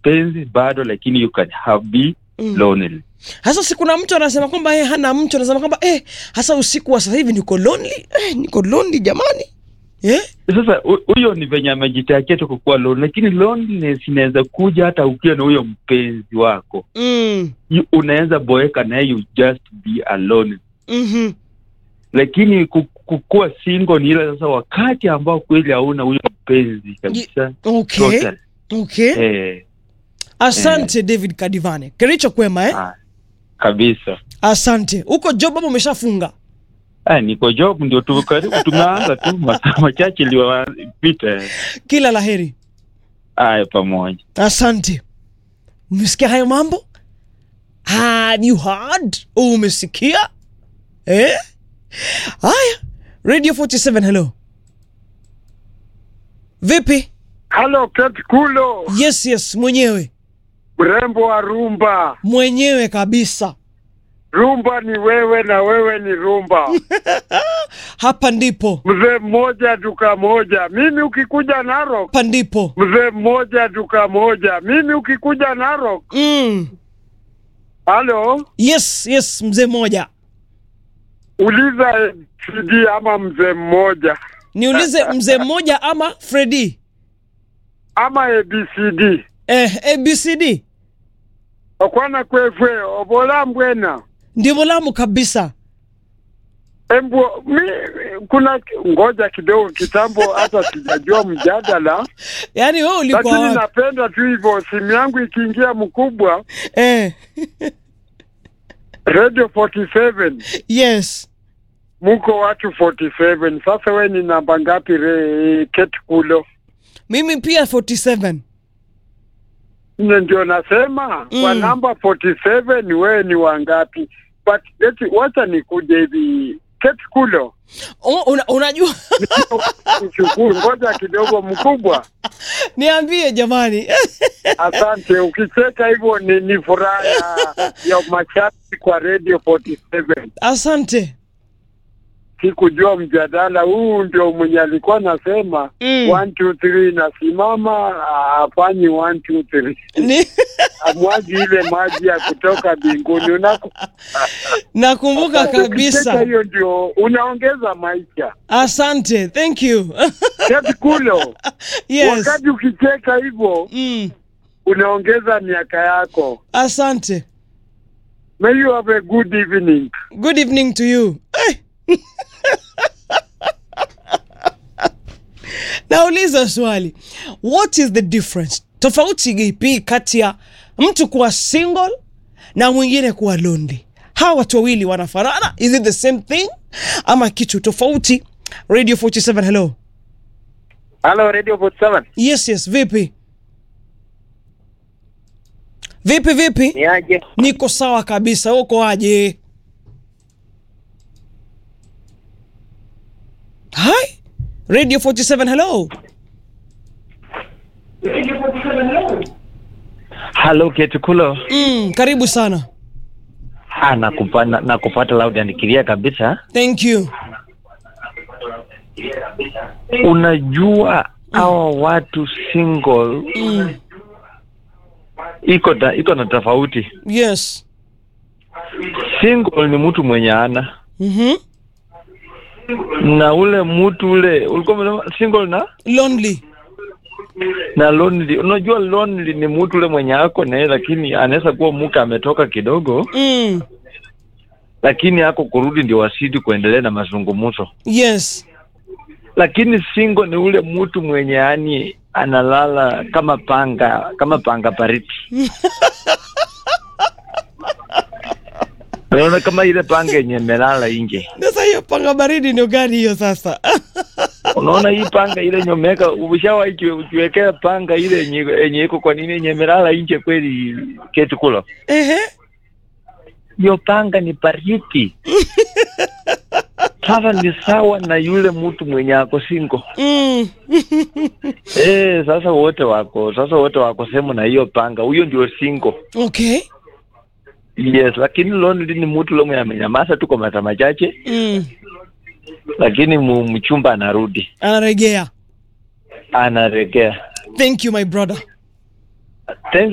mpenzi bado lakini you can have be Mm. lonely hasa si kuna mtu anasema kwamba yeye hana mtu anasema kwamba eh, hasa usiku wa sasa hivi niko lonely eh, niko lonely jamani eh? sasa hu- huyo ni venye amejitakia tu kukuwa lonely lakini loneliness inaweza kuja hata ukiwa na huyo mpenzi wako mm. You- unaweza boeka naye you just be alone mm-hmm. lakini ku- kukuwa single ni ile sasa wakati ambao kweli hauna huyo mpenzi kabisa okay total. okay eh, asante david kadivane kericho kwema eh? ah, kabisa asante huko job ama umeshafunga ah, niko job ndio tu karibu tumeanza tu masaa machache iliyopita kila laheri haya pamoja asante umesikia hayo mambo Have you heard umesikia eh? haya radio 47 hello vipi Halo Kate Kulo, yes yes mwenyewe mrembo wa rumba. mwenyewe kabisa Rumba ni wewe na wewe ni rumba. hapa ndipo Mzee mmoja duka moja, mimi ukikuja Narok. hapa ndipo Mzee mmoja duka moja, mimi ukikuja Narok. mm. Halo, yes yes mzee mmoja uliza CD ama mzee mmoja niulize mzee mmoja ama fredi ama ABCD eh, abcd okwana kwefwe obola mbwena ndio molamu kabisa embu mi kuna ngoja kidogo kitambo hata sijajua mjadala yaani we ulikuwa lakini wapi? napenda tu hivyo simu yangu ikiingia mkubwa eh, radio 47 yes muko watu 47 sasa we ni namba ngapi re Kate kulo mimi pia 47 ne ndio nasema Mm. kwa namba 47 wewe ni wangapi but eti wacha nikuje hivi Kate kulo oh, una, unajua shukuru ngoja kidogo mkubwa niambie jamani asante ukicheka hivyo ni, ni furaha ya, ya mashabiki kwa radio 47 asante sikujua mjadala huu ndio mwenye alikuwa nasema Mm. one two three nasimama afanyi one two three Ni, amwagi ile maji ya kutoka mbinguni Unaku- nakumbuka Ukicheka kabisa hiyo ndio unaongeza maisha asante thank you kati kulo yes wakati ukicheka hivyo mm, unaongeza miaka yako asante may you have a good evening good evening to you Eh. nauliza swali what is the difference tofauti ipi kati ya mtu kuwa single na mwingine kuwa lonely hawa watu wawili wanafanana is it the same thing ama kitu tofauti radio 47 hello Halo Radio 47. yes yes vipi vipi vipi Ni aje? niko sawa kabisa uko aje hi radio 47 hello halo ketukulo mm, karibu sana ah, nakupa, na, nakupata loud and clear kabisa thank you unajua hawa watu single mm, iko ta, iko na tofauti yes single ni mtu mwenye ana mm-hmm. na ule mtu ule ulikuwa umesema single na lonely na lonely unajua lonely ni mtu ule mwenye ako naye lakini anaweza kuwa mke ametoka kidogo mm, lakini ako kurudi ndio wasidi kuendelea na mazungumzo yes lakini single ni ule mtu mwenye yani analala kama panga kama panga baridi unaona kama ile panga yenye imelala nje sasa hiyo panga baridi ndio gani hiyo sasa unaona hii panga ile yenye umeweka ushawahi ukiwekea panga ile yenye yenye iko kwa nini yenye imelala nje kweli keti kula ehe hiyo panga ni baridi sasa ni sawa na yule mtu mwenye ako singo mm. eh sasa wote wako sasa wote wako sehemu na hiyo panga huyo ndio singo okay yes lakini lonely ni mtu ule mwenye amenyamaza tu kwa masaa machache mm. lakini mu- mchumba anarudi anaregea anaregea thank you my brother Thank